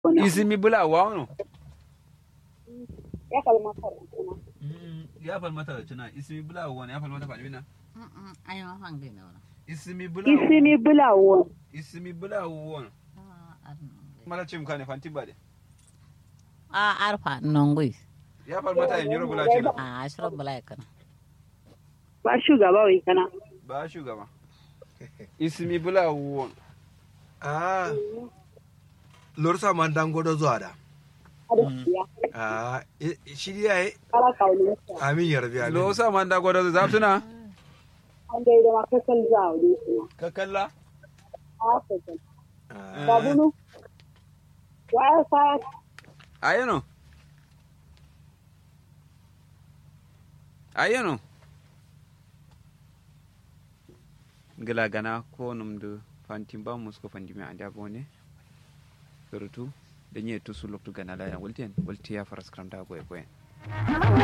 isimi bula wano ya kalmata kuma ya falmata da tuna isimi bula wani ya falmata fa bina ai ma fang dina wala isimi bula isimi bulawo isimi bula wani mala cim kane fanti bade a arfa nongui ya falmata ya nyoro bula ce a ashra bala kana ba shugaba wai kana ba shugaba isimi bula wani Ah, lorsa man dango do zuwa da. arziya Ah, i- shi ya yi kala kaulin sa amin ya rabi amin. lo sa man da gwada za tuna an dai da makasal zawo dai kuma ka kalla a fasan Ah, babunu wa ya sa ayeno ayeno gila gana ko numdu fantin ba musko fandi mi anda bone surutu da nye tusu loktu gana la ya wulten wulti ya faras kram da goye goye